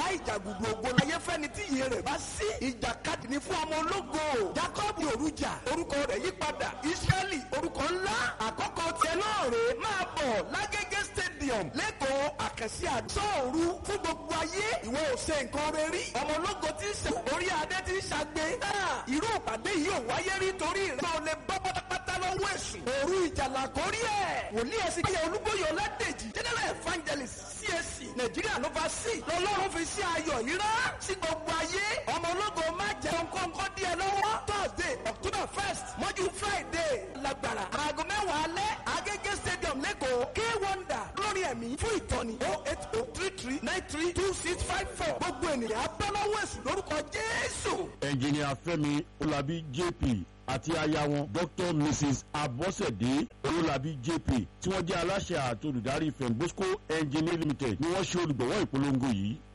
ìjàgùdù ògo láyé fẹ́ni tí iye rẹ̀ bá sí ìjàkadì ní fún ọmọ ológo jacob òrùjà orúkọ rẹ̀ yí padà israẹli orúkọ ńlá àkọ́kọ́ tiẹ̀ náà rèé máa bọ̀ lágége stadium lẹ́kọ̀ọ́ àkànṣe àdúróòru fún gbogbo ayé ìwọ ò ṣe nǹkan rẹ rí ọmọ ológo tí ń ṣe orí adé tí ń ṣàgbé irú ìpàdé yìí ò wáyé rí torí ìrẹ́ ò lè bọ́ pátápátá lọ́wọ́ èṣù òru ìjàlá kórí ẹ̀ wòlíì ẹ̀sìn kíyà olúbóyè ọládèjì general evangelist CAC nàìjíríà ló bá sí lọ́lọ́run fi sí ayọ̀ yìí rán sí gbogbo ayé ọmọ ológo má jẹun kọ́ńkọ́ díẹ̀ lọ́wọ́ thursday october first mọ́jú friday lágbára aago mẹ́wàá alẹ́ agége stadium lẹ́kọ̀ọ́ k wonder lórí ẹ̀mí fún ìtọ́ni oh eight oh three three nine three two six five four gbogbo ènìyàn abẹ́lọ́wọ́ èṣù lórúkọ jésù. ẹnjìnìà fẹ́mi ọlábí jp àti aya wọn dr mrs abọ́sẹ̀dé olólabí jp tí wọ́n jẹ́ aláṣẹ àti olùdarí fembosco engineering limited ni wọ́n ṣe olùgbọ̀wọ́ ìpolongo yìí